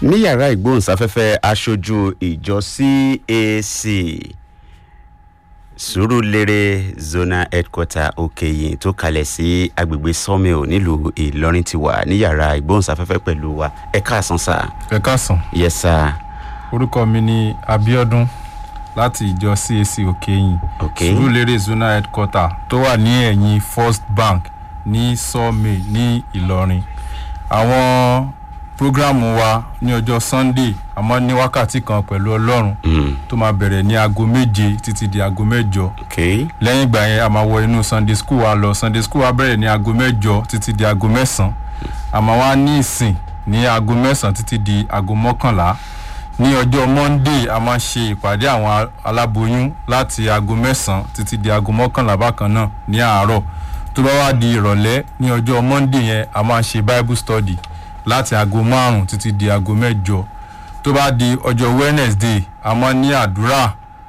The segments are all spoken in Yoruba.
ní yàrá ìgbóhùnsáfẹ́fẹ́ aṣojú ìjọ cac sùúrùlérè zona headquarter òkèyìn tó kalẹ̀ sí agbègbè sawmill nílùú ìlọrin ti wà ní yàrá ìgbóhùnsáfẹ́fẹ́ pẹ̀lú wa ẹ káàsán sá ẹ káàsán yes sá orúkọ mi ni abiodun láti ìjọ cac òkèyìn ok sùúrùlérè zona headquarter tó wà ní ẹ̀yìn first bank ní sawmill ní ìlọrin àwọn prógrámù wa ní ọjọ́ sunday àmọ́ ní wákàtí kan pẹ̀lú ọlọ́run Mm, tó máa bẹ̀rẹ̀ ní aago méje títí di aago mẹ́jọ ok lẹ́yìn ìgbà yẹn a máa wọ inú sunday school wa lọ sunday school wa bẹ̀rẹ̀ ní aago mẹ́jọ títí di aago mẹ́sàn-án a máa wá ní ìsìn ní aago mẹ́sàn-án títí di aago mọ́kànlá ní ọjọ́ monday a máa ṣe ìpàdé àwọn a- aláboyún láti aago mẹ́sàn-án títí di aago mọ́kànlá bákan náà ní àárọ̀ tó bá wá di ìrọ̀lẹ́ ní ọjọ́ monday yẹn a máa ṣe bible study láti aago márùn-ún títí di aago mẹ́jọ tó bá di ọjọ́ wednesday a máa ní àdúrà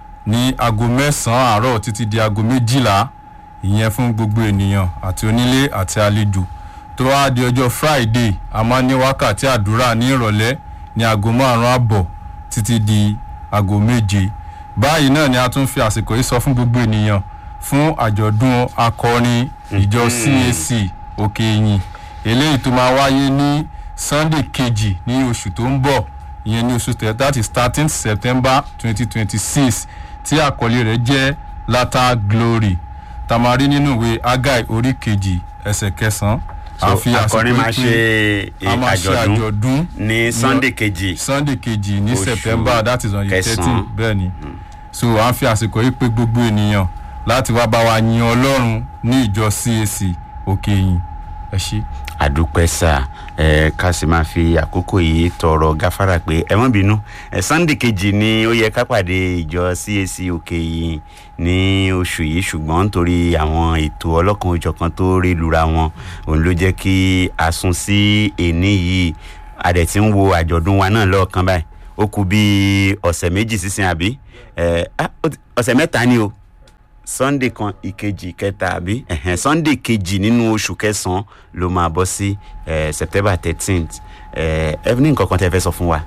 ní aago mẹ́sàn-án àárọ̀ títí di aago méjìlá ìyẹn fún gbogbo ènìyàn àti onílé àti àlejò tó wá di ọjọ́ friday a máa ní wákàtí àdúrà ní ìrọ̀lẹ́ ní aago márùn-ún àbọ̀ títí di aago méje báyìí náà ni a tún fi àsìkò yìí sọ fún gbogbo ènìyàn fún àjọ̀dún akọrin ìjọ cac òkè ìyìn eléyìí tó máa wáyé ní sunday kejì ní oṣù tó ń bọ̀ ìyẹn ní oṣù tẹ̀ that is thirteen september twenty twenty six tí àkọlé rẹ̀ jẹ́ latter glory tamari nínú ìwé agai orí kejì ẹsẹ̀ kẹsàn-án so akọrin máa ṣe a eh, máa ṣe àjọ̀dún àjọ̀dún ní sunday kejì sunday kejì ní Oṣù september that is on the kẹsàn-án. thirteen bẹ́ẹ̀ ni so à ń fi àsìkò yìí pé gbogbo ènìyàn láti wá bá wa yin ọlọ́run ní ìjọ cac òkè yìí ẹ ṣí. àdúpẹ́ sá ẹ ká sì máa fi àkókò yìí tọrọ gáfárà pé ẹ mọ́ bínú ẹ sunday kejì ni ó yẹ ká pàdé ìjọ cac òkè yìí ní oṣù yìí ṣùgbọ́n nítorí àwọn ètò ọlọ́kan òjọ̀kan tó rí lura wọn òun ló jẹ́ kí a sún sí èní yìí a dẹ̀ ti ń wo àjọ̀dún wa náà lọ́ọ̀kan báyìí ó kù bíi ọ̀sẹ̀ méjì sísìn àbí ẹ ah, ó ti- ọ̀sẹ̀ mẹ́ta ni o sunday kan ìkejì kẹta àbí ẹ̀hẹ̀n sunday kejì nínú oṣù kẹsàn-án ló máa bọ́ sí eh, september thirteenth ẹ ní nǹkan kan tẹ́ fẹ́ sọ fún wa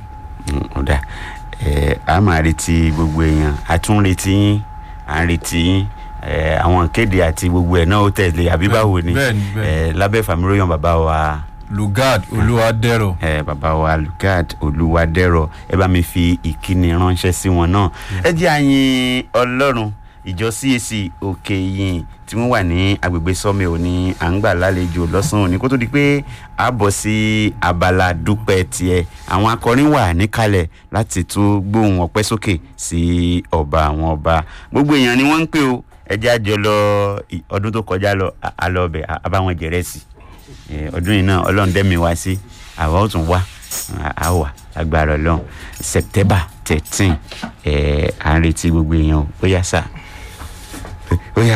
Mm, ó dà ẹ a máa retí gbogbo èèyàn a tún retí yín à ń retí yín ẹ àwọn ìkéde àti gbogbo ẹ̀ náà ó tẹ̀lé àbí báwo ni bẹ́ẹ̀ni, bẹ́ẹ̀ni. ẹ lábẹ́ fàmíróyàn bàbá wa lugard olúwadẹ́rọ̀ ẹ bàbá wa lugard olúwadẹ́rọ̀ ẹ bá mi fi ìkíni ránṣẹ́ sí wọn náà ẹ jẹ́ àyìn ọlọ́run ìjọ cac òkè yìí tí wọ́n wà ní agbègbè sọ́mi òní à ń gbà lálejò lọ́sàn-án òní kó tó di pé a bọ̀ sí abala dúpẹ́ tiẹ̀ àwọn akọrin wà níkàlẹ̀ láti tún gbóhùn ọpẹ́ sókè sí ọba àwọn ọba gbogbo èèyàn ni wọ́n ń pè ó ẹ jẹ́ àjọ lọ ì- ọdún tó kọjá lọ a- a lọ ọbẹ̀ a bá wọn jẹ̀rẹ̀sì Eh, ọdún yìí náà ọlọ́run dẹ́mi wá sí àwa ó tún wá a- a wà agbára ọlọ́run september thirteen à ń retí gbogbo èèyàn ó yá sá ó yá